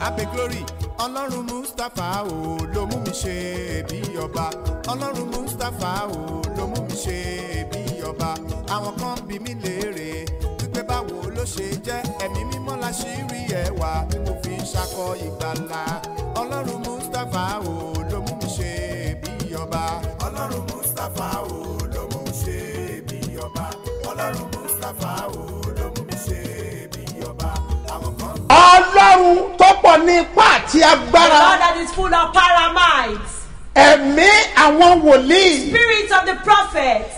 abe glory ọlọ́run mustapha o ló mú mi ṣe bí ọba ọlọ́run mustapha o ló mú mi ṣe bí ọba àwọn kan bí mi léèrè wípé báwo ló ṣe jẹ́ ẹ̀mí mímọ́ la ṣì rí ẹwà tí mo fi ń ṣakọ ìgbàlà ọlọ́run mustapha o ló mú mi ṣe bí ọba ọlọ́run mustapha o ló mú mi ṣe bí ọba ọlọ́run mustapha o ló mú mi ṣe bí ọba àwọn kan ọlọ́run tó pọ̀ ní ipá àti God agbára that is full of paramites, ẹ̀mí àwọn wòlíì spirit of the prophets,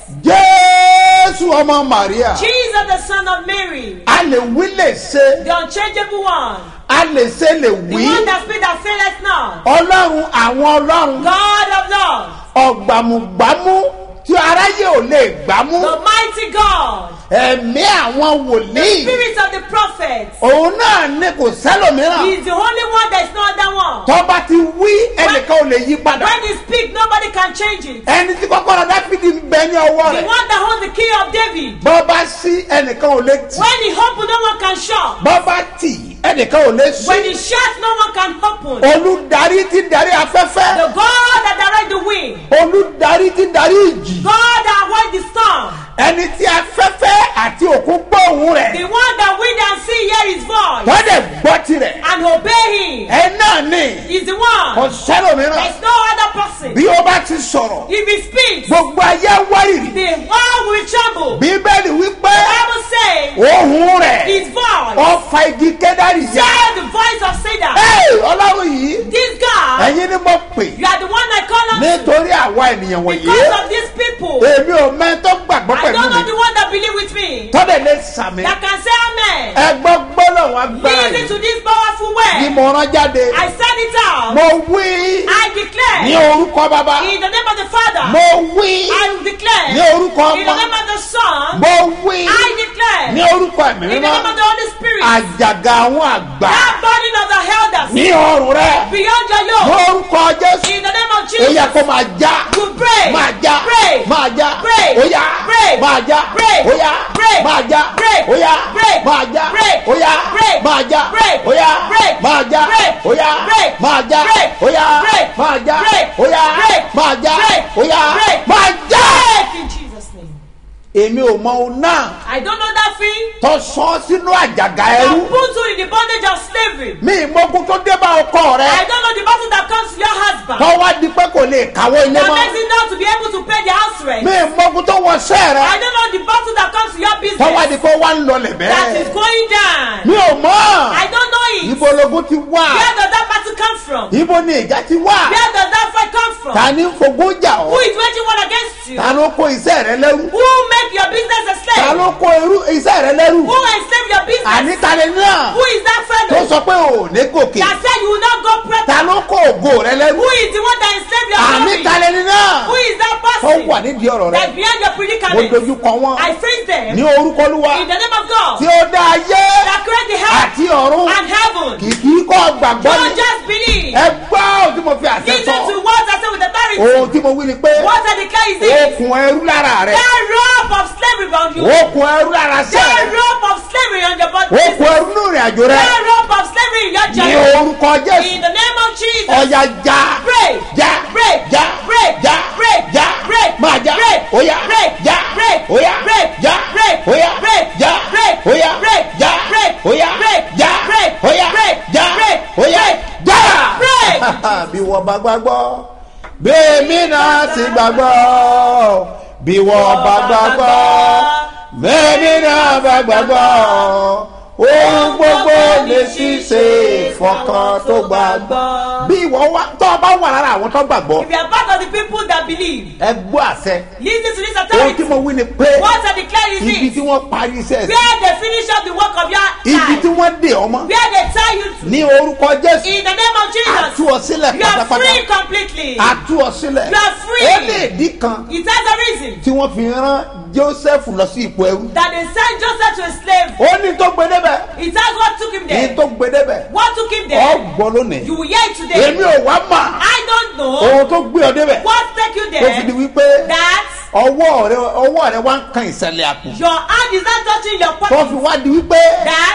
jésù ọmọ maria Jesus the son of Mary, a lè wí lè ṣe the unchangeable one, a lè ṣe lè the wí one that speaks that faileth not, ọlọ́run àwọn ọlọ́run God of love, ọ̀gbàmùgbàmù tí aráyé ò lè gbámú the mighty God, ẹ̀mí àwọn wòlíì spirit of the prophets. òun náà ní kò sẹ́lòmíràn He is the only one, there is no other one. tọ́ba ti wí ẹnìkan ò lè yí padà When he speaks, nobody can change it. ẹni tí kọ́kọ́rọ́ dáfídì ń bẹ ní ọwọ́ The rẹ̀ one that holds the key of David. bọ́ba sí ẹnìkan ò lè tì When he opens, no one can shut. bọ́ba tì ẹnìkan ò lè When sí he shuts, no one can open. olùdarí ti darí afẹ́fẹ́ The God that directs the wind. olùdarí ti darí ìjì God that avoids the storm. ẹni tí afẹ́fẹ́ àti òkun gbóhùn rẹ̀ The one that wind and sea hear his voice tọ́dẹ̀ gbọ́ tirẹ̀ and obey him. ẹ náà ní Is the kò one. sẹ́lòmíràn There's no other person. bí ó bá ti sọ̀rọ̀ If he speaks, gbogbo ayé wárìrì the world will tremble. bíbélì wípé The Bible says ohun rẹ̀ his voice ọfà igi kẹ́dárì yá share the voice of Satan. Ẹ́, ọlọ́run yìí This God, ẹ̀yin ni mo pè you are the one I call on nítorí àwa ènìyàn wọ̀nyí because of these people. èmi ò mẹ́ tó gbàgbọ́ I pẹ̀lú don't know mi the one that believe with me tọ́dẹ̀ lè sàmì that can say amen. ẹgbọ́ gbọ́dọ̀ wọn agbára Listen yìí to this powerful ni word. mo rán jáde I send it out. mo wí I declare ní orúkọ bàbá in the name of the Father. mo wí I declare ní orúkọ in the ọmọ name of the Son. mo wí I declare ní orúkọ ẹ̀mí in the name mímọ́ of the Holy Spirit. àjàgà àwọn àgbà That burden of the elders ní ọrùn rẹ beyond your yoke. lórúkọ jésù In the name of ó Jesus. yẹ kó máa já You pray. máa já Pray. máa já Pray. ó yá Pray. máa já Pray. ó yá Pray. máa já Pray. ó yá Pray. máa já Pray. ó yá Pray. máa já Pray. ó yá Pray. máa já Pray. ó yá Pray. máa já Pray. ó yá Pray. máa já Pray. ó yá Pray. máa já Pray. ó yá Pray. máa já. Break in Jesus' name. èmi ò mọ ohun náà I don't know that thing tó sọ sínú àjàgà that ẹrú put you in the bondage of slavery. mi ìmọ̀kun tó dé bá ọkọ I rẹ don't know the battle that comes to your husband. tó wá di pé kò lè káwọ́ ilé That mọ́ makes it not to be able to pay the house rent. mi ìmọ̀kun tó wọ sẹ́ rẹ I don't know the battle that comes to your tó wá di business. pé wá ń lọlẹ̀ That is bẹ́ẹ̀ going down. mi ò mọ̀ I don't know it. ibo logun ti wá Where does that battle come from? ibo ni ìjà ti wá Where does that fight come from? ta ni ń fogún jà Who ọ́ is waging war against you? ta ló kó iṣẹ́ rẹ lẹ́rú Who make your business a ta slave? ló kó irú iṣẹ́ rẹ lẹ́rú Who enslave your àní business? ta ni náà Who is that tó fellow sọ pé ò ní gòkè that said you will not go ta pregnant? ló kó ògo rẹ lẹ́rú Who is the one that enslaved your àní ta family? ni náà Who is that tó person wà nídìí ọ̀rọ̀ rẹ that's behind your mo predicament? dojú kọ wọn I face them ní orúkọ olúwa in the name of God tí ó dá ayé that create the heaven àti ọ̀run and heaven. kìkì kọ́ gbàgbọ́ Don't ni just believe. ẹ gbọ́ ohun tí mo fi àṣẹ Listen sọ to what I say with authority. ohun tí mo wí ni pé What I declare is this. okùn ẹrú lára rẹ That rope of slavery on you. okùn ẹrú lára sẹ That rope of slavery on your body. okùn ẹrú nínú ìrìn àjò rẹ That rope of slavery in your ní journey. orúkọ In jésù the name of Jesus. ọ̀yà já Break. já Break. já Break. já Break. já Break. máa já Break. óyá Break. já Break. óyá Break. já Break. óyá Break. já Break. óyá Break. já Break. óyá Break. já Break. óyá Break. já Break. óyá Break. já. Break. bí wọ́n bá gbàgbọ́ bẹ́ẹ̀mí náà ti gbàgbọ́ bí wọ́n bá gbàgbọ́ bẹ́ẹ̀mí náà bá gbàgbọ́ ohun gbogbo lè ṣiṣe fọkàn tó gbàgbọ́. bí ìwọ wá tó o bá wà lára àwọn tó gbàgbọ́ If you are part of the people that believe, ẹ gbọ́ àṣẹ listen to this ohun tí authority. mo wí ni pé What I declare is ibi tí this. wọ́n parí iṣẹ́ sí Where they finish up the work of your ibi tí life. wọ́n dè ọmọ Where they tie you to. ní orúkọ jésù In the name of àtú Jesus. ọ sílẹ̀ You are pátápátá free completely. àtú ọ sílẹ̀ You are free. ó lè dí kan It has a reason tí wọ́n fi rán joseph lọ sí ipò ẹrú. that they sent Joseph to a slave. ó ní tó gbé débẹ̀ It has what took him ní there. tó gbé débẹ̀ What took him ọ there? gbọ́ lónìí. You will hear it today. èmi ò wá mà I don't know ohun tó gbé ọ débẹ̀ what take you tó fi di there. wípé That ọwọ́ rẹ ọwọ́ rẹ wá ń kan ìsẹ̀lẹ̀ àpò your hand is not touching your tó pocket. fi wá di wípé That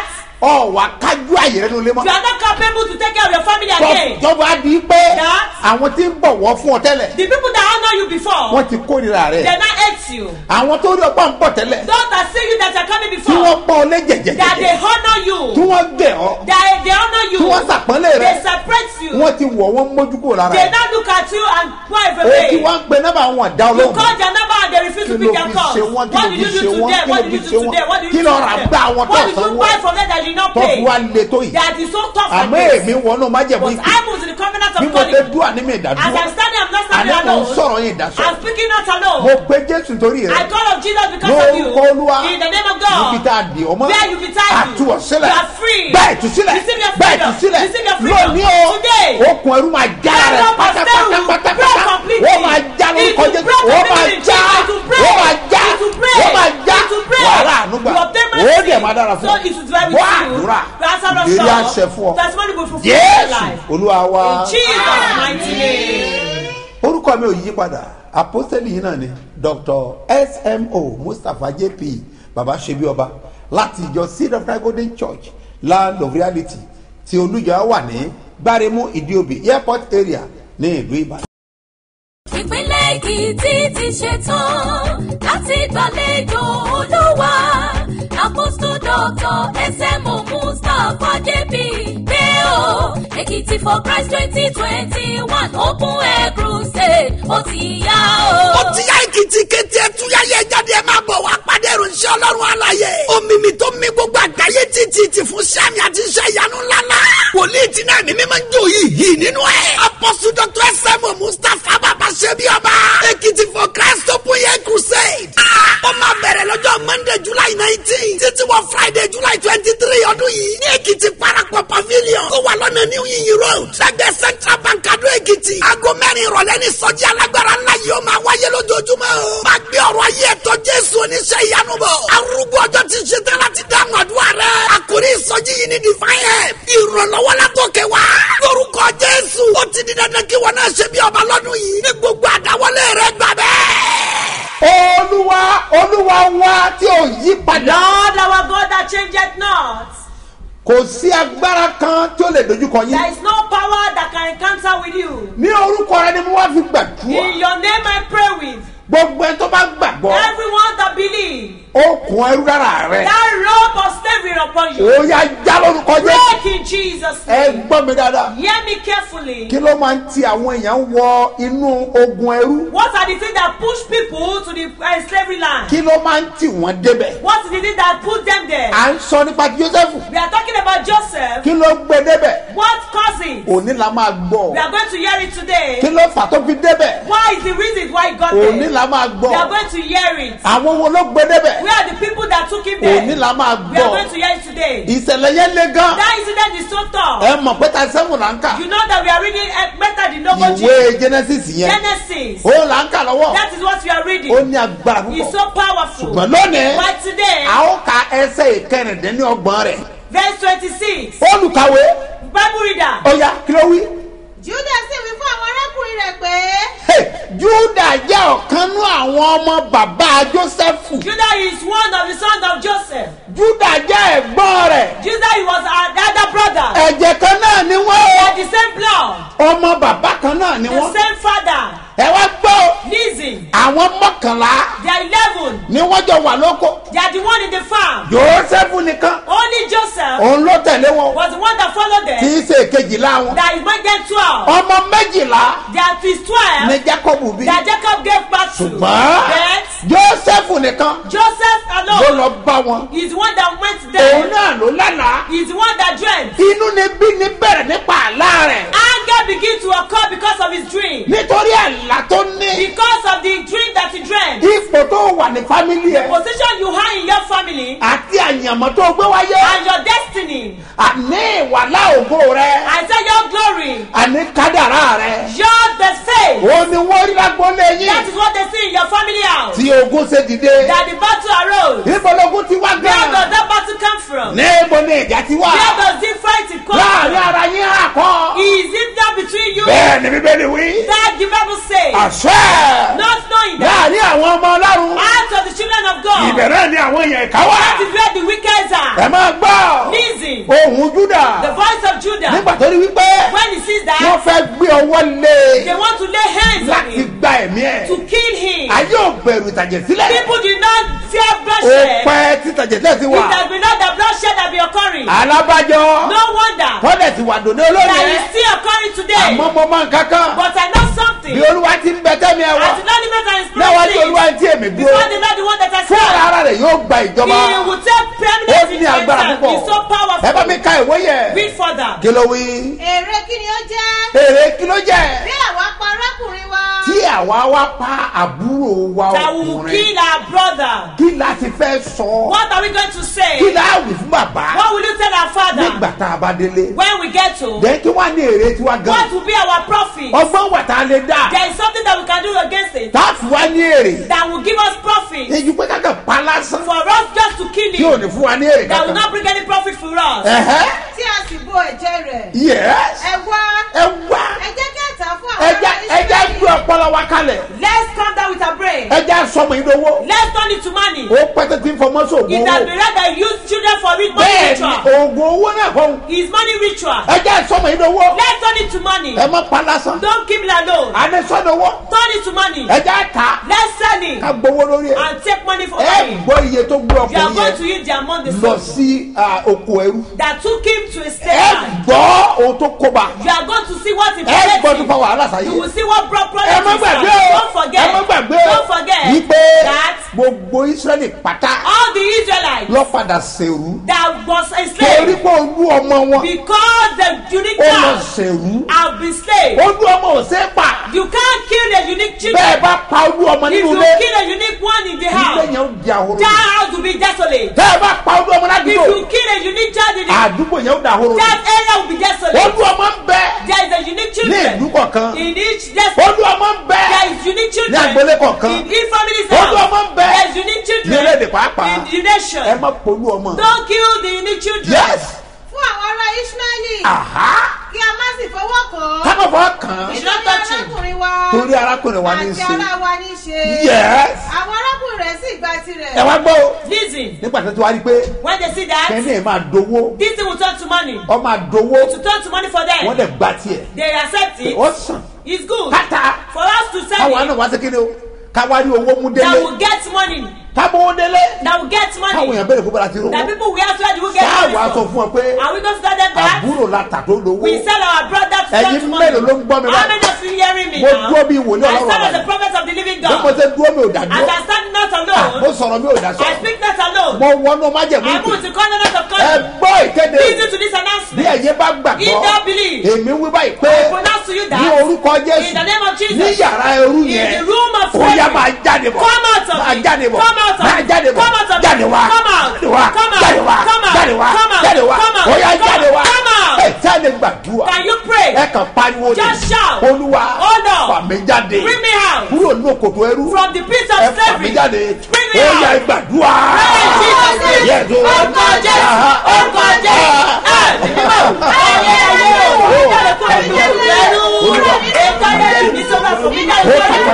ọ̀wà kájú àyè rẹ nílé mọ́ You are not capable to take care of your family again. tọ́ba di pé That- àwọn tí ń bọ̀wọ́ fún ọ tẹ́lẹ̀ The people that honor you before, wọ́n ti kórìíra they rẹ̀ now hate you. àwọn tó rí ọgbọ́n ń bọ̀ tẹ́lẹ̀ Those that see you that are coming tí before, wọ́n pọ́n ọ lé that they jẹ̀jẹ̀jẹ̀jẹ̀ honor tí you, wọ́n gbẹ̀ ọ́ that they honor you, tí wọ́n sàpọ́nlé rẹ̀ they separate you. wọ́n ti wọ̀ wọ́n mójú kúrò lára They rẹ̀ now look at you and wipe o ti away. wá ń pe nọ́mbà wọn dá You olóhùn call their number and they refuse to kí pick ló their fi calls. ṣe wọ́n kí What ló did fi you do ṣe wọ́n today? kí What ló did fi you ṣe do today? What wọ́n did kí you ló do rà today? gbá àwọn tó What did you sanwó buy from them that you did not tó fi pay? wá le tó yìí That is so tough like àmọ́ this. èmi wọnú májẹ̀mú But ìpè I moved to the covenant bí of mo ṣe God. dúà ní mi As ìdádúró I'm standing, I'm not standing àná mo ń alone. sọ̀rọ̀ yín ìdásọ I'm speaking not mo alone. pe jésù torí I rẹ̀ call of Jesus because of you. lórúkọ olúwa In the name of níbi God. tá a dì ọmọ Where you be tied àtú you. ọ̀sílẹ̀ You are free. bẹ́ẹ̀ tú sílẹ̀ Receive your bẹ́ẹ̀ tú freedom. sílẹ̀ Receive your freedom. lónìí o Today. okùn ẹrú máa já That rẹ̀ rope of steel will break pátápátápátá completely. ó máa já It lórúkọ will jésù break ó máa completely. já It will break. ó máa já It will break. ó máa já It will break. wàhálà ànúgbà You obtain ó mercy. dẹ̀ máa dára fún So it is very bọ́ with you. àdúrà That's how ìlérí àṣẹ fún ọ Testimony will fulfill your jésù life. olúwa wa. In Jesus' mighty name. orúkọ mi ò yí padà apostoli yìí náà ni dr smo mustapha jp baba sebi ọba láti ìjọ seed of God golden church land of reality tí olùjọ wà ní gbáremú ìdíòbí airport area ní ìlú ìbàdàn. ìpínlẹ̀ èkìtì ti ṣetán láti gbàlejò olúwa àpòsù dọ́tọ̀ ẹsẹ̀mù mustapha jp pé o èkìtì for christ twenty twenty one open air crusade ó ti yá o. ó ti yá èkìtì kété ẹtúyáyé jáde ẹ máa bọ̀ wá pàdé ìròyìn ọlọ́run àlàyé omimi tó mi gbogbo àgbáyé títí ti fún sẹ́mi àti iṣẹ́ ìyanu ńláńlá wòlíì tí náà mímí máa ń jó yìí yìí nínú ẹ̀ apọ́sù dr sm mustapha bàbá ṣẹ́bi ọba èkìtì for christ open air crusade ó máa bẹ̀rẹ̀ lọ́jọ́ monday july nineteen títí wọ friday july twenty three ọdún yìí ní èkìtì parapọ̀ pavilion tó wà lọ́nà new yiyi road lẹ́gbẹ̀ẹ́ central bank adó èkìtì aago mẹ́rin ìrọ̀lẹ́ ní sọ́jí alágbára ńlá yìí ó máa wáyé lójoojúmọ́ o máa gbé ọ̀rọ̀ ayé ẹ̀tọ́ jésù oníṣẹ́ ìyanu bọ̀ arúgbó ọjọ́ ti ṣe tán láti dáhùn àdúrà rẹ̀ àkórí ìsọjí yìí ní divine help ìrànlọ́wọ́ látòkè wá lórúkọ jésù ó ti di dandan kí wọn náà ṣe bí ọba lọ́dún yìí ní gbogbo àdáwọlé rẹ̀ gbà bẹ́ẹ̀. olúwa olúwa wa tí ò yí padà Lord our God that changeth not. kò sí agbára kan tí ó lè dojúkọ There yín is no power that can encounter with you. ní orúkọ rẹ ni mo wá fi In gbàdúrà your name I pray with gbogbo ẹni tó bá gbàgbọ́ everyone that believe okùn ẹrú dára rẹ that rope of slavery upon you. ó yá já lórúkọ jésù Break in Jesus' ẹ name. gbọ́ mi dáadáa. Hear me carefully. kí ló máa ń ti àwọn èèyàn wọ inú ogun ẹrú What are the things that push people to the uh, slavery land? kí ló máa ń tì wọ́n débẹ̀ What is the thing that put them there? à ń sọ nípa joseph We are talking about Joseph. kí ló gbé débẹ̀ What caused it? òní la máa We gbọ́ are going to hear it today. kí ló fà tó fi débẹ̀ Why is the reason why he got òní there? la máa We are gbọ́ going to hear it. àwọn wo ló gbé débẹ̀ Where are the people that took him there? òní la máa We are gbọ́ going to hear it today. ìṣẹ̀lẹ̀ yẹn le gan That incident is so tough. ẹ mọ̀ pé ta sẹ́wọ̀n là ń kà You know that we are reading uh, better than Nogoji. ìwé genesis yẹn Genesis. ó là ń kà lọ́wọ́ That is what we are reading. ó ní agbára It's púpọ̀ so powerful. ṣùgbọ́n lónìí But today, a ó ka ẹsẹ̀ ìkẹrìndínlọ́gbọ̀n rẹ̀ verse 26, olùkàwé Bible reader. ó yá kí ló wí. juda sì wí fún àwọn arákùnrin rẹ̀ pé Hey, Júdà jẹ́ ọ̀kan nú àwọn ọmọ bàbá Jósẹ́fù. Judah is one of the sons of Joseph. Júdà jẹ́ ẹ̀gbọ́n rẹ̀. Judah he was our elder brother. Ẹ̀jẹ̀ kan náà ni They wọ́n. are the same blood, Ọmọ bàbá kan náà ni the wọ́n. same father. Ẹ wá gbọ́ Listen, àwọn mọ́kànlá they are eleven. ni wọ́n jọ wà lóko. They are the one in the farm. Jósẹ́fù nìkan. Only Joseph Òun ló tẹ̀lé wọn. was the one that followed Tí them. í ṣe èkejìlá wọn. That is made them twelve. Ọmọ méjìlá They are twins ni twelve. Jákọ́bù bí. That Jacob gave birth to. Ṣùgbọ́n But Jósẹ́fù nìkan Joseph ló alone lọ bá wọn. is the one that went Òun there. náà ló lálàá. He is the one that dreamt. Inú ni bí ni bẹ̀rẹ̀ nípa àlá rẹ̀. Anger began to occur because of his dream. nítorí àlá tó ní Because of the dream that he dreamt. ipò tó wà ní fámìlì ẹ Position you have in your family àti àyànmọ́ tó gbé wáyé and your destiny. àní ìwàlá ògo rẹ I say your glory. àní kádàrá rẹ Your the faith. ó ní wọ́n rí lágbólé That yín is what they see in your family house. tí ogun ṣe dìde That the battle arose. ìbọ̀lógún ti wá Where does gan that battle come from? níbo ni ìjà ti wá Where does this fight come láàrin from? ara yín àkọ́ Is it that between you bẹ́ẹ̀ ni bíbélì wí that the Bible says? àṣẹ Not knowing that láàrin àwọn ọmọ ọlọ́run out of the children of God, ibẹ̀ náà ni àwọn èèyàn ìka wá That is where the wicked ẹ are. máa gbọ́ Listen. ohun júdà The voice of Judah. nígbà tó rí wípé When he sees wọ́n that, fẹ́ gbé ọwọ́ lé they want to lay hands on láti him gba ẹ̀mí ẹ̀ to kill him. ayé ò bẹ̀rù ìtàjẹ̀ sílẹ̀ People did not fear ó bloodshed. pẹ́ tí ìtàjẹ̀ sílẹ̀ ti It wà has been not the bloodshed that be occurring. alábàjọ No wonder tọ́lẹ̀ ti wà dòní that olóyè is still occurring today. àmọ́ mo máa ń kankan But I know something. bí olúwa ti ń bẹ tẹ́mi ẹ̀ wá As the Lord lives and is náwó tí present, olúwa ti èmi dúró before the Lord the one that has fún come, ara rẹ̀ yóò gba ìjọba he will take ó preeminence in ní agbára himself. púpọ̀ He's so ẹ bá mi powerful. ka ìwé yẹ Read further. kí ló wí èrè kí ni ó jẹ́ èrè kí ló jẹ́ bí àwa pa arákùnrin wa tí àwa wá pa àbúrò wa That will ọkùnrin kill our brother. kí la ti fẹ́ sọ What are we going to say? kí la wí fún bàbá What will you tell our father nígbà tá a bá délé when we get to? dẹ́ kí wá ní èrè tiwa gan What will be our profit? ọgbọ́n wà tá a lè dá There is something that we can do against it tá a fi wá ní èrè that will give us profit èyí pé kákan pa lásán for us just to kill tí ò him. ní fún wa ní èrè That will kankan not bring any profit for us. ẹ̀hẹ́ tí a sì bo ẹ̀jẹ̀ rẹ̀ yẹ́s ẹ wá ẹ wá ẹ jẹ́ kí a tà á fún àwọn ẹja ará ẹja Ísírẹ́lì. gbé ọpọlọ wa kalẹ̀ Let's come down with our brain. ẹja sọmọ ìdówó Let's turn it to money. ó pẹ́tẹ́ tí ń fọmọ́ sóògùn It has owó been read that use children for it money bẹ́ẹ̀ ni ritual. oògùn owó náà kọ́ Is money ritual. ẹja sọmọ ìdówó Let's turn it to money. ẹ má pa lásán Don't keep it alone. àní sọdọwọ Turn it to money. ẹja ta Let's sell it ká gbowó lórí ẹ and take money for ẹ it. gbọ́ iye tó gbé You are ọkùnrin going to yẹn use the amount they lọ sold sí ah, oko ẹrú that took him to a ẹ slave land. gbọ́ ohun tó kóbá You are going to see what it ẹ gbọ́ tó him. fa wàhálà sáyé You will see what brought ẹ problems má to gbàgbé Israel. o Don't forget. ẹ má gbàgbé o Don't forget wípé that gbogbo israẹli pátá all the Israelites lọ padà sèrú that was a torí slave pé olú ọmọ wọn because the unique ó lọ child sèrú have been slave. olú ọmọ ò sé pa You can't kill the unique children. bẹ́ẹ̀ bá pa olú ọmọ If nínú you ilé kill a unique one in the ilé house, yẹn ó di ahoro that house will be desolate. bẹ́ẹ̀ bá pa olú ọmọ If ládùúgbò you kill a unique child in the àdúgbò yẹn ó di ahoro that area will be desolate. olú ọmọ ń bẹ There is a unique ní children ìlú kọ̀ọ̀kan in each desolate. olú ọmọ ń bẹ There is unique ní children agboolé kọ̀ọ̀kan in each family's olú house. ọmọ ń bẹ There is unique ní children orílẹ̀-èdè pàápàá in the nation. ẹ má polú ọmọ Don't kill the unique children. yes fún àwọn ará Ísírẹ́lì aha kí a má sì fọwọ́ kàn án kábọ̀ fọ́ kàn án It's not nítorí touching. arákùnrin wa torí arákùnrin wa ní í àti ṣe ará wa ní í ṣe yes àwọn arákùnrin rẹ̀ sì gba tirẹ̀ ẹ wá gbọ́ o Listen, nígbà tó ti wá rí i pé when they see that, kẹ́ni ẹ̀ máa dowó this thing will turn to money. ọ máa dowó To turn to money for wọ́n them, dẹ̀ gba tiẹ̀ they accept it. ó sàn It's good káta for us to sell káwa it náà wá sí kíni o káwa rí owó mú that délé will get money. kábọ̀ délé That will get káwọn money. èèyàn bẹ̀rẹ̀ fún bọ́lá ti rówó That people will ask where do we get sáà money wàá sọ from? fún ọ pé Are we going to tell them that? àbúrò la tà tó lówó We sell our brother to Ẹ̀yin turn to money. mélòó ló ń gbọ́ mi How báyìí? many of you hearing me Mo now? dúró bí wòlíì I Ọlọ́run stand as àbáyé. the prophet of the living bí mo God. ṣe dúró mi ò dá As dúró I stand not mo alone, sọ̀rọ̀ mi ò dá sọ I speak not alone. mo wọnú májèmú I ìpè move to covenant of ẹ God. gbọ́ ìkéde Listen to this bí announcement. ẹ̀yin bá If gbàgbọ́ thou believe, èmi wí báyìí pé I pronounce to you ní that orúkọ in the Jésù name of Jesus, ní yàrá ẹrú in yẹn the room of ó yá slavery, máa jáde bọ̀ come out of máa it. jáde bọ̀ Come out of máa it. jáde bọ̀ Come out of it. jáde wá Come out. jáde wá Come out. jáde wá Come out. jáde wá Come out. jáde wá Come out. ó yá Come jáde out. wá Come out. ẹ jáde gbàdúrà Can you pray? ẹ kàn pariwo ni Just shout. olúwa Oh, no. fà mí jáde Bring me out kúrò ní òkòtò ẹrú from the pit ẹ of fà mí slavery. jáde Bring me ó out. yá gbàdúrà Pray in Jesus' name. Yes, o. Orúkọ Jésù. Orúkọ Jésù. Ẹ mímọ́. Ayé ayé o. Orí jáde kúrò nínú ẹrù ẹrú. Ètò ayé ẹrù mi sọ́nà fún mi jáde kúrò nínú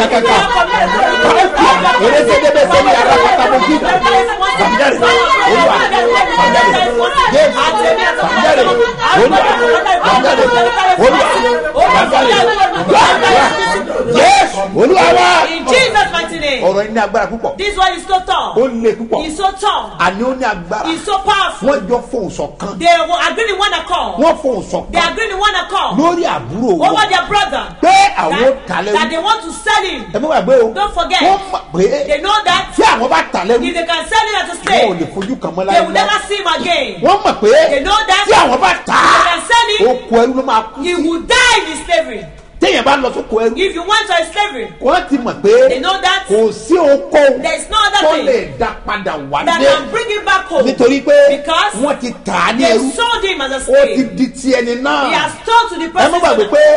ẹrù ẹrú. Erékédébé sẹ́ni ara pátákó kí. Fàmíjàre. Olúwa. Fàmíjàre. Jésù. Fàmíjàre. Olúwa. Fàmíjàre. Olúwa. Fàmíjàre. Jésù. Olúwa wa. In Jesus' mighty name. Ọ̀rọ̀ yìí ní agbára púpọ̀. This one is so Ó tall. le púpọ̀. He's so tall. Àní ó ní agbára. He's so powerful. Wọ́n jọ fohùn ṣọ̀kan. They were agreeing in one accord. Wọ́n fohùn They ṣọ̀kan agreed in one accord lórí àbúrò wọn. over their brother. Pé àwọn ó That, tà that lẹ́rú. they want to sell him. Ẹ mú gbàgbé o. Don't forget. Wọ́n mọ̀ pé They know that tí àwọn bá tà lẹ́rú. if they can sell him as a Wọn ò slave, lè fojú kan mọ́ they will láyé never see him again. wọ́n mọ̀ pé They know that tí àwọn bá tà if á they can sell him, oko ẹrú ló máa kú he sí will die in his slavery. téèyàn bá lọ sóko ẹrú If you went to a slavery, wọ́n ti mọ̀ they pé know that kò sí oko there is no tó other lè thing dá padà wá that dé can bring him back home. nítorí pé Because wọ́n ti tà á ní They ẹrú sold him as a ó ti slave. di ti ẹni He náà has told to the ẹ má gbàgbé person. pé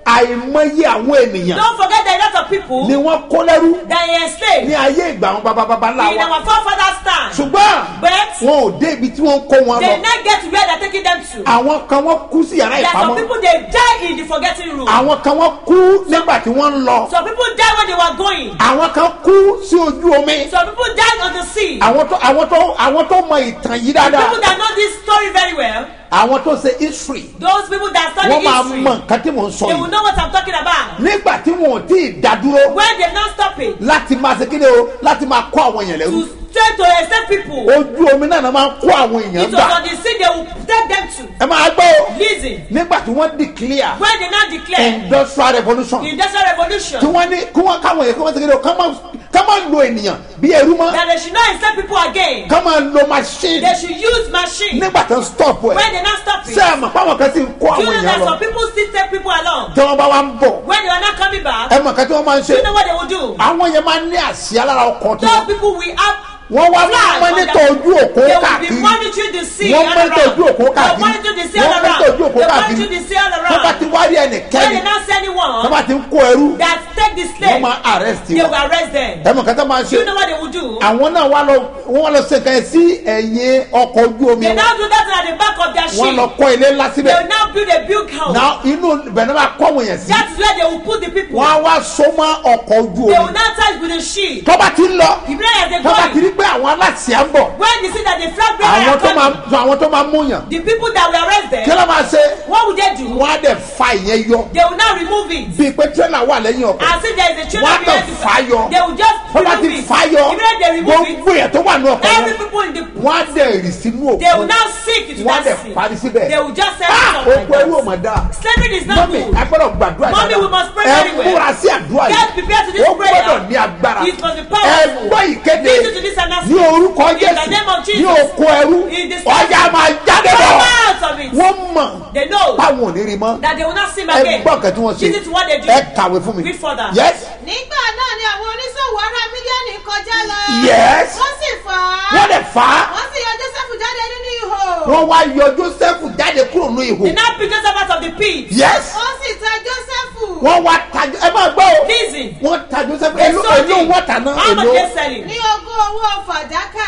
àìmọye àwọn ènìyàn Don't forget that a lot of people ni wọ́n kó lẹ́rú that are enslaved ní ayé ìgbà àwọn bàbá ńlá in wa our forefathers' time. ṣùgbọ́n But wọn ò dé ibi tí wọ́n ń kó wọn they lọ now get to where they're taking them to. àwọn kan wọ́n kú sí yàrá There are some ìpamọ́ people they die in the forgetting room. àwọn kan wọ́n kú nígbà tí wọ́n ń lọ Some people die when they were going. àwọn kan kú sí ojú omi Some people died on the sea. àwọn tó àwọn tó àwọn tó mọ ìtàn yìí dáadáa People that know this story very well, àwọn tó ṣe history those people that study wọ́n máa history, mọ nǹkan tí mò ń sọ they will yìí know what I'm talking about. nígbà tí wọn ò tí ì dádúró When they not stop it láti máa ṣe kíni o láti máa kó àwọn èèyàn lẹ́rú to try to accept people, ojú omi náà náà máa ń kó àwọn èèyàn it was gbà on the sea they will take them to. ẹ máa gbọ́ o Listen, nígbà tí wọ́n declare when they now declare industrial revolution the industrial revolution tí wọ́n ní kí wọ́n káwọn èèyàn kí wọ́n ṣe kíni o ká máa ká máa lo ènìyàn bí ẹrú mọ́ that they should not accept people again, ká máa lo machine they should use machine. nígbà tó ń stop ẹ̀ When they not stop it, ṣé ẹ mọ̀ páwọn kan sì ń kó do you àwọn know èèyàn that lọ some people still take people along? tí wọ́n bá wá ń bọ̀ When they are not coming back, ẹ mọ̀ kan tí wọ́n máa ń do ṣe you know what they will do? àwọn yẹn máa ń ní àsíá lára ọkọ̀ tí Those wọ́n people will have wọ́n wá flag on mọ́nítọ̀ their- ojú òkú They will be káàkiri monitoring the sea wọ́n all mọ́nítọ̀ around. ojú òkú They káàkiri monitor the sea all wọ́n around. mọ́nítọ̀ ojú òkú They káàkiri monitor the sea all tó bá around. ti wá rí When ẹnìkẹ́ni they now see tó anyone bá ti ń kó ẹrú that take the wọ́n slave, máa arrest they wọn will arrest them. ẹ mọ̀ kátà máa Do ṣe you know what they will do? àwọn náà wá lọ wọ́n lọ ṣe kàn sí ẹ̀yìn ọkọ̀ ojú omi They wọn now do that at the back of their wọ́n ship. lọ kọ́ ilé ńlá They síbẹ̀ will now build a big house. náà inú ibẹ̀ náà máa kọ́ àwọn èèyàn sí That is where they will put the people. wọ́n á wá so mọ́ ọkọ̀ ojú They will omi now touch with the ship. tó bá ti ń lọ The prayer they tó bá ti going. rí pé àwọn aláṣẹ ń bọ̀ When they see that the flag bearer àwọn are tó máa coming, àwọn tó máa múyàn the people that will arrest kí them, ló máa ṣe what will they do? wọ́n á dẹ̀ fa ìyẹn yọ They will now remove it. bíi pé tírélà wà lẹ́yìn ọkọ̀ As if there is a children Wọ́n á behind kàn the fà yọ. They will just tó bá ti remove it. fa yọ Immediately they remove it. gbogbo èèyàn tó wà ní ọkọ̀ Every yẹn people in the wọ́n á dẹ̀ rì sínú they will òkú now sink into wọ́n á that dẹ̀ sea. parí síbẹ̀ They will just send Ah, it like òkú ẹrú ò mọ̀ that. dáa Slavery is not mọ́mí good. agbọ́dọ̀ gbàdúrà Mommy, we must pray ẹ very well. múra sí àdúrà Get prepared to yìí this ó prayer. gbọ́dọ̀ ní agbára It must be ẹ powerful. gbọ́ ìkéde Listen to this announcement. ní orúkọ In the jésù name of Jesus. ní oko ẹrú In the ọjà máa jáde lọ Come out of it. wọ́n mọ̀ They know báwọn ò ní rí mọ́ that they will not see him ẹ again. gbọ́ nǹkan tí wọ́n ṣe Listen to what they do. ẹ kàwé fún mi Read further. yes nígbà náà ni àwọn oníṣòwò ará mílíọ̀nù kọjá lọ. Yes. wọ́n sì fà á. wọ́n lè fà á wọ́n sì yọ joseph jáde nínú ihò. wọ́n wá yọ joseph jáde kúrò ní ihò They now pick Joseph out of the pit. yes ó sì ta joseph. wọ́n wá ta ẹ máa gbọ́ o Listen. wọ́n ta joseph They èló sold èló him. wọ́n tà náà How much èló they selling? ní ogún owó fàdákà.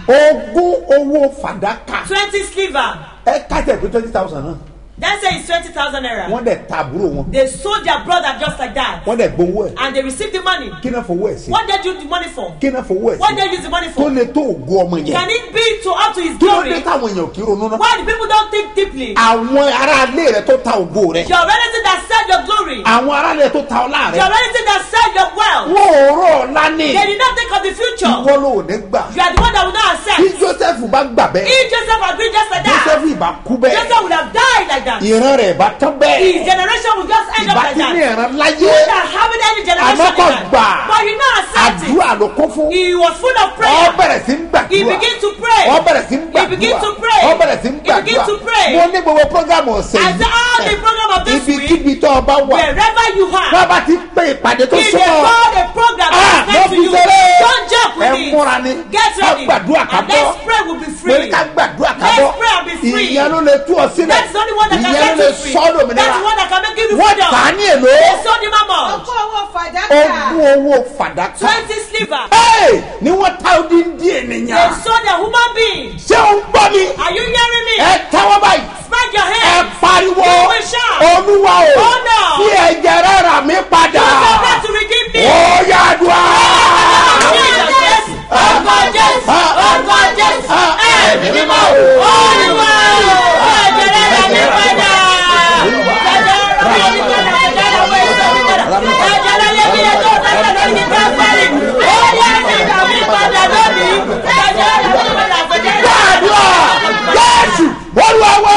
ogún owó fàdákà Twenty sliver. ẹ kájẹ pé twenty thousand náà That say it's twenty thousand naira. wọ́n dẹ̀ ta àbúrò wọn They sold their brother just like that. wọ́n dẹ̀ gbowó ẹ̀ And they received the money. kí náà fowó ẹ̀ sí What they do the money for? kí náà fowó ẹ̀ What sí they use the money tó for? lè tó ògo ọmọ yẹn Can it be to up to his kí ló dé glory? táwọn èèyàn kì í ronú náà Why the people don't think deeply? àwọn aráalé rẹ tó ta ògo rẹ Your relative that sell your glory. àwọn aráalé tó ta ọlá Your rẹ relative that sell your wealth. wọn ò rọ ọlá ní They did not think of the future. ìwọ ló ò ní gbà You are the one that will not accept. bí joseph bá gbà bẹ́ẹ̀ If Joseph agreed just like that, joseph ìbá kú bẹ́ẹ̀ Joseph would have died like that. ìran rẹ̀ ìbá tán His bẹ́ẹ̀ generation would just end up ìbá like tí ní that. ìran He láyé would not have any generation àmọ́ like kò that. gbà But he not accept it. àdúrà ló kún fún He was full of ọ prayer. bẹ̀rẹ̀ sí ń He gbàdúrà began to pray. ọ bẹ̀rẹ̀ sí ń He began gbàdúrà to pray. ọ bẹ̀rẹ̀ sí ń He began gbàdúrà to pray. mo ní gbogbo programu ọ̀sẹ̀ I said, all the program of this week, ibikíbi tó o bá wà wherever you bá are, bá ti pé ìpàdé tó if they súnmọ́ call a program Ah, that is next mo to fi you, ṣeré. don't joke with ẹ múra ni it. Get ká ready. gbàdúrà ká And bọ́ let's pray will be mo ní free. ká gbàdúrà ká Let's bọ́ pray and be free. ìyẹn ló lè tú ọ sílẹ̀ That's the only one that can ìyẹn ló set lè you free. sọ ọ́ That's lómìnira the one that can make you wọ́n freedom. tà á ní èlò They sold him amount. ogún owó fàdákà. ogún owó fàdákà Twenty sliver. Hey! ni wọ́n ta odi ń di They ènìyàn sold a human being. ṣé o ń gbọ́ mi Are you hearing me? ẹ tẹ́wọ́ báyìí Spread your ẹ hands. pariwo You will shout. olúwa o Oh, no. fi ẹ̀jẹ̀ rẹ̀ rà mí padà You are about to redeem me. ó yàdùá. Jesus, yes. Orúkọ Jésù. Orúkọ Jésù. Ẹ̀mí mímọ́. Olúwa o. Ẹ̀jẹ̀ rẹ̀ rà mí padà. Ẹ̀jẹ̀ rẹ̀ rà mí padà. Ẹ̀jẹ̀ rẹ̀ rà mí padà. Ẹ̀jẹ̀ rẹ̀ lé mi lẹ́tọ́ sẹ́sẹ̀ lórí mi káfárì. Ó yẹ ẹ̀jẹ̀ rà mí padà lónìí. Ẹ̀jẹ̀ rẹ̀ rà mí padà. Ẹ̀jẹ̀ rẹ̀ rà mí gbàdúrà padà. jésù olúwa wá.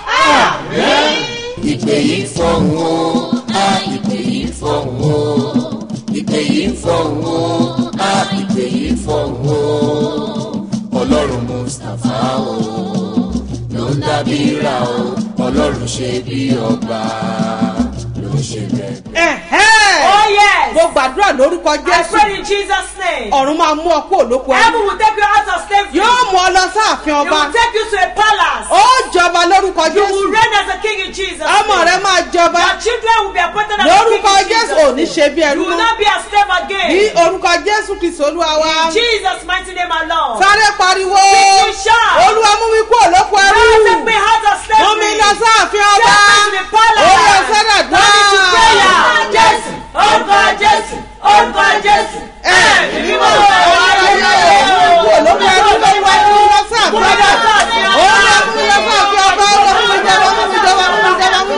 ìpè yìí fọ̀hún o a ìpè yìí fọ̀hún o ìpè yìí fọ̀hún o a ìpè yìí fọ̀hún o ọlọ́run mustapha o ló ń dábí ra o ọlọ́run ṣe bí ọba ló ń ṣe bẹ́ẹ̀. Ẹ̀hẹ́. Oh yes. mo gbàdúrà lórúkọ I jésù pray in Jesus' name. ọ̀run máa mú ọ kó olóko ẹrú Heaven will take you out of slavery. yóò mú ọ lọ sáàfin It ọba will take you to a palace. ó jọba lórúkọ You will jésù reign as a king in Jesus. ọmọ name. rẹ máa jọba Your children will be appointed as lórúkọ king in jésù Jesus. ò ní ṣe bí You ẹrú will mọ́ not be a slave ní again. orúkọ jésù kristu olúwa wa In Jesus' mighty name alone. sáré pariwo Quickly shout. olúwa mú mi kúrò lóko ẹrú Lord, take me out of mú mi slavery. lọ sáàfin ọba Take me to the palace. ó yẹ sọ́dọ̀ Turn it to prayer. dùn. Jésù, orúkọ Jésù, orúkọ Jésù. Ẹ̀mí mímọ́ kúrò lóko ẹrú ló wá mú mi lọ sáàfin ọba ó yẹ mú mi lọ sáàfin ọba ó lọ mú mi jọba mú mi jọba mú mi jọba mú mi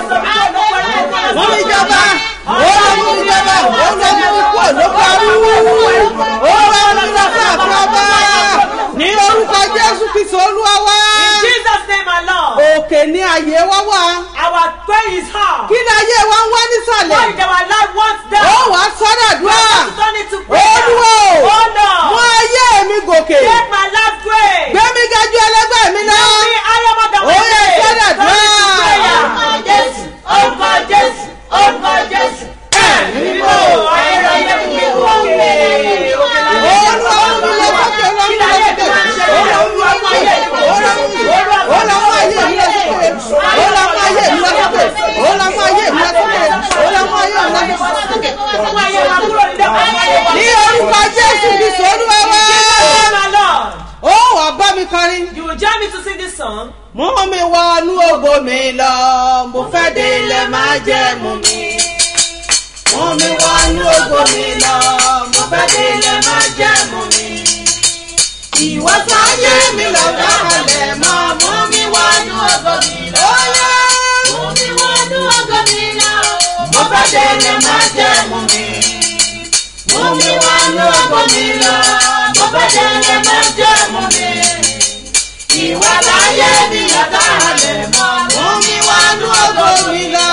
jọba mú mi jọba ó lọ mú mi jọba ó lọ mú mi kúrò lóko ẹrú ó lọ mú mi lọ sáàfin ọba ní orúkọ jésù kristu olúwa wa In Jesus' name alone. òkè ní àyè wá wá Our prayer is hard. kí ni ayé wa ń wá nísàlẹ̀ What is our life wants down? ó wàá sọ́dọ̀ dùá Turn it to prayer. olúwo Oh mú Lord. ayé mi gòkè Make my life great. gbé mi ga ju ẹlẹgbẹ́ mi lọ Make me higher more than Ó yẹ my sọ́dọ̀ Turn it to dùá. prayer. Jésù, orúkọ Jésù, orúkọ Jésù. Ẹ̀mí mímọ́ ayérayé mi gbé òkè. olúwa mú mi lọ sókè olúwa mú mi lọ sókè olúwa mú ayé mi olúwa mú mi olúwa mú ayé mi lọ sókè olúwa mú ayé mi lọ sókè olúwa mú ayé mi lọ sókè olúwa mú ayé mi lọ sókè Fún ayé wa kúrò nílé ayé wa. ní orúkọ jésù kristu olúwa wa Jesus, my Lord. ó wàá bá mi kọrin. You will join me to sing this song. mú mi wọnú ògo mi lọ mo fẹ́ délé má jẹ́ mú mi. mú mi wọnú ògo mi lọ mo fẹ́ délé má jẹ́ mú mi. ìwọ sáyé mi lọ dáhàlẹ̀ mọ́ mú mi wọnú ògo mi lọ. mú mi wọnú ògo mi lọ mo fẹ́ délé má jẹ́ mú mi. mú mi wọnú ògo mi lọ mo fẹ́ délé má jẹ́ mú mi ìwà láyé mi yàtọ̀ àlẹ́ mọ́ mú mi wá ní ògo mi lọ.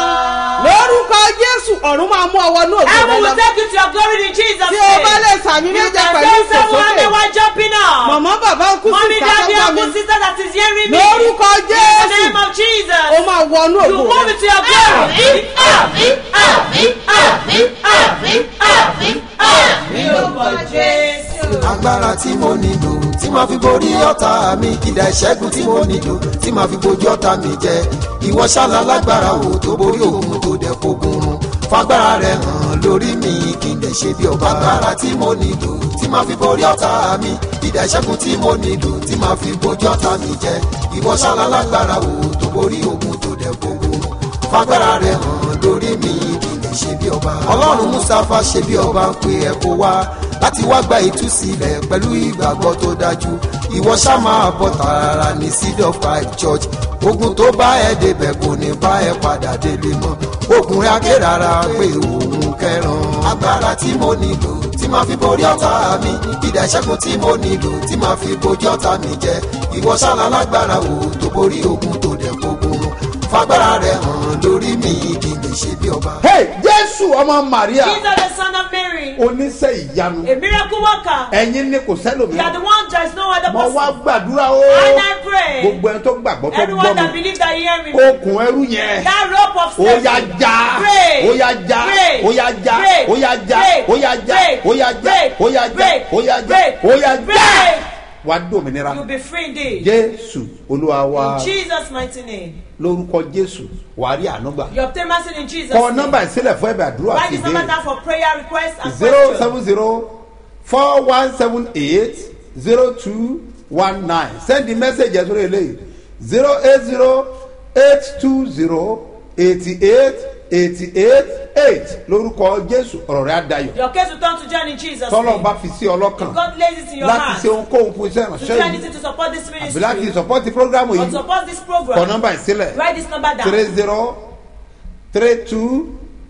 lórúkọ jésù ọ̀run máa mú ọwọ́ ní ògo rẹ Heaven lọ. will take you to your glory in Jesus' tí name. o bá lè sàmì You méje can pẹ̀lú say someone ìfòsókè. they were jumping up. mọ̀mọ́ bàbá ń kú sí Mommy, daddy, ìsàkọ́gbà mi. uncle, sister that is hearing me. lórúkọ In the jésù name of Jesus. o máa wọnú You ògo move rẹ. into your glory. Àmín, àmín, àmín, àmín, àmín, àmín. Lórúkọ Jésù. agbára tí mo nílò tí màá fi borí ọ̀tá mi ìdá ìṣẹ́gun tí mo nílò tí màá fi bojú ọ̀tá mi jẹ ìwọ ṣáná lágbára wo tó borí òun tó dẹ̀ fogun run fagbára rẹ hàn lórí mi kí n lè ṣe bí ọba agbára tí mo nílò tí màá fi borí ọ̀tá mi ìdá ìṣẹ́gun tí mo nílò tí màá fi bojú ọ̀tá mi jẹ ìwọ ṣáná lágbára wo tó borí òun tó dẹ̀ fogun run fagbára rẹ hàn lórí mi kí n lè ṣe bí ọba ọlọ́run mustapha ṣe bí ọba ń pe ẹ̀ kó wá láti wá gba ìtúsílẹ̀ pẹ̀lú ìgbàgbọ́ tó dájú ìwọ ṣá máa bọ̀ tààrà ní seed of christ church ogun tó bá ẹ débẹ̀ kò ní bá ẹ padà délé mọ́ ogun rẹ̀ akérara pé òun kẹran agbára tí mo nílò tí máa fi borí ọ̀tá mi ìdá ìṣẹ́gun tí mo nílò tí máa fi bojú ọ̀tá mi jẹ ìwọ ṣáná lágbára wo tó borí ogun tó dẹ̀ gbogbo fagbára rẹ̀ hàn lórí mi kí n lè ṣe bí ọba. hey jésù ọmọ maria Jesus, the son of Mary, oníṣẹ́ ìyanu a miracle worker. ẹ̀yin ni kò You are the sẹ́lòmíràn one, there is no other mo wá person. gbàdúrà o And I pray, gbogbo ẹni tó gbàgbọ́ tó gbọ́ everyone that mi believes that you hear me, okùn ẹrú yẹn that rope of ó slavery, yá já break, ó yá já break, ó yá já break, ó yá já break, ó yá já break, ó yá já break, ó yá já break, ó yá já break, ó yá já break. wá dòmìnira You'll be free indeed. jésù olúwa wa In Jesus' mighty name. lórúkọ jésù wàá rí ànúgbà You obtain mercy in Jesus' kọ name. nọmba ìsílẹ̀ fún ẹ̀bẹ̀ àdúrà Write sí this number ìbéèrè down for prayer requests and zero questions. seven zero four one seven eight zero two one nine send the message ẹ̀ sórí eléyìí zero eight zero eight two zero eighty eight eighty eight eight lórúkọ jésù ọ̀rọ̀ rẹ̀ á dayọ̀ Your case will turn to joy in Jesus' tọ́lọ̀ name. bá fi sí ọlọ́kàn If God lays it in your láti heart ṣe ohunkóhun fún iṣẹ́ to do ìránṣẹ́ yìí anything to support this àbí láti ministry sọpọ́tì prógrámù or yìí support this kọ program, nọmba ìsílẹ̀ write this number three down. zero three two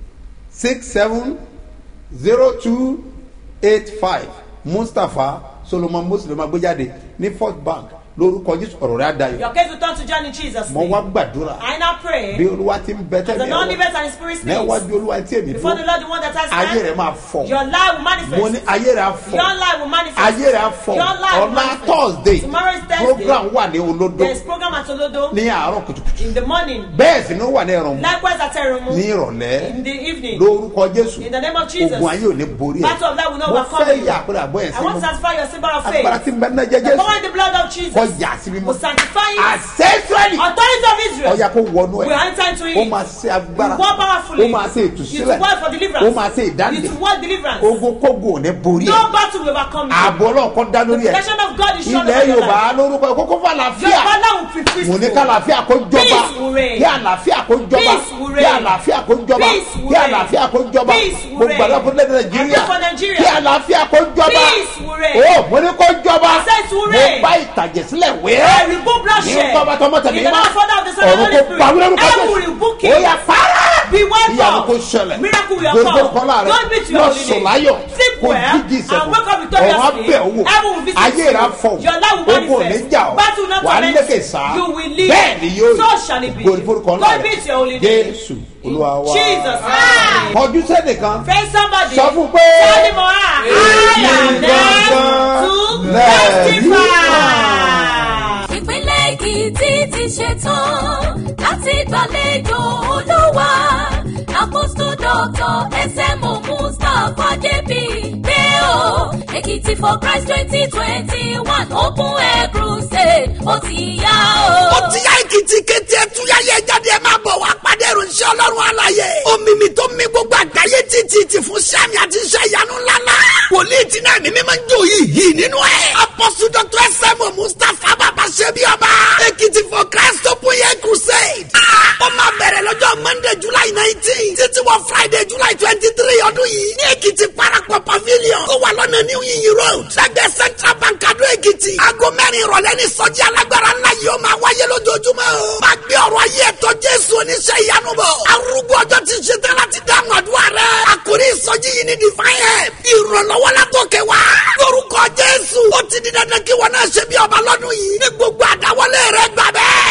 six seven zero two eight five mustapha solomon muslim agbéjáde ní first bank lórúkọ jésù ọ̀rọ̀ rẹ̀ àdáyọ̀ Your case will turn to joy in Jesus' mo name. wá gbàdúrà I now pray bí olúwa ti ń bẹ as the tẹ́lẹ̀ Lord ẹ̀wọ̀ liveth and His Spirit speaks. níwájú olúwa tí èmi Before the dúró Lord, the one that has ayé rẹ̀ stand, máa fọ̀ your life will mo ní manifest. ayé rẹ̀ á fọ̀ Your life will manifest. ayé rẹ̀ á fọ̀ Your life will ọ̀la manifest. thursday Tomorrow is Thursday. program wà ní olódó There is program at Olodo ní àárọ̀ kùtùkùtù in the morning. bẹ́ẹ̀ sì ni ó wà ní ẹ̀rọ mu Likewise at Erumu ní ìrọ̀lẹ́ in the evening. lórúkọ jésù In the name of Jesus. ogun ayé ò ní borí ẹ̀ Battle of life will not mo overcome fẹ́ you. yà àpẹẹrẹ àbọ̀ ẹ̀ I want to sínú satisfy your symbol of agbára faith. tí ń bẹ ní ẹ̀jẹ̀ The jésù power in the blood of Jesus. kọjá sí mímọ́ will sanctify it. àṣẹ israẹli Authority of Israel ọ̀yà kó wọnú will ẹ̀ enter into ó it. máa ṣe agbára You work powerfully. ó máa ṣe You ìtúsílẹ̀ to work for deliverance. ó máa ṣe You ìdáǹdè to work deliverance. ogun kógun ò ní borí ẹ̀ No battle will overcome you. ààbò ọlọ́ọ̀kan dá lórí ẹ̀ Protection of God is sure ilẹ̀ over your yorùbá life. lórúkọ ẹ̀ kókó fún Your àlàáfíà father will be peaceful. mo ní ká àlàáfíà kó jọba Peace will reign. kí àlàáfíà kó jọba Peace will kí reign. àlàáfíà kó jọba Peace will kí reign. àlàáfíà kó jọba Peace will mo gbàdúrà reign. fún lẹ́dẹ̀ nàìjíríà I pray for Nigeria. kí àlàáfíà kó jọba Peace will reign. o mo ní kó jọba Success will mo reign. bá ìtàjẹ̀ sílẹ̀ wé I rebuke bloodshed. ní bàbá tọmọ tẹ̀mí In the name of Father, of the Son, and ọ̀run Holy kó Spirit. gbàgbé lórúkọ I will rebuke ó it. yà fara Be wiped ìyanu off. kó ṣẹlẹ̀ Miracle will gbogbo occur. kọ́lá rẹ̀ God be to your lọ holy sùn name. láyọ̀ Sleep kó well jíjí and ìṣẹ́gun wake up ọ̀run victoriously. abẹ́ òwò Heaven will visit ayé you. rà fọ̀ Your life will ogun ò ní manifest. jà ọ́ Battle will not wà á torment lékè you. sá You will live. bẹ́ẹ̀ ni yóò So shall it be. gbòòrò forúkọ ńlá God be to your holy rẹ̀ name. jésù olúwa wa Jesus. name. kọjú sẹ́nìkan Friend somebody. sọ fún pé Tell him or her. I am there to testify. ìpínlẹ̀ èkìtì ti ṣetán láti gbàlejò olúwa àpòsù dọ́tọ̀ ẹsẹ̀mù mustapha jp pé o èkìtì for christ twenty twenty one open air crusade ó ti yá o. ó ti yá èkìtì kété ẹtúyáyé jáde ẹ máa bọ̀ wá pàdé ìròyìn ọlọ́run àlàyé omimi tó mi gbogbo àgbáyé títí ti fún sẹ́mi àti iṣẹ́ ìyanu ńláńlá wòlíì tí náà mímí máa ń jó yìí yìí nínú ẹ̀ apọ́sù dr sm mustapha bàbá ṣebí ọba èkìtì for christ open air crusade ó máa bẹ̀rẹ̀ lọ́jọ́ monday july nineteen títí wọ friday july twenty three ọdún yìí ní èkìtì parapọ̀ pavilion tó wà lọ́nà new yin road lẹ́gbẹ̀ẹ́ central bank adó èkìtì aago mẹ́rin ìrọ̀lẹ́ ní sọ́jí alágbára ńlá yìí ó máa wáyé lójoojúmọ́ o máa gbé ọ̀rọ̀ ayé ẹ̀tọ́ jésù oníṣẹ́ ìyanu bọ̀ arúgbó ọjọ́ ti ṣe tán láti dáhùn àdúrà rẹ̀ àkórí ìsọjí yìí ní divine help ìrànlọ́wọ́ látòkè wá lórúkọ jésù ó ti di dandan kí wọn náà ṣe bí ọba lọ́dún yìí ní gbogbo àdáwọlé rẹ̀ gbà bẹ́ẹ̀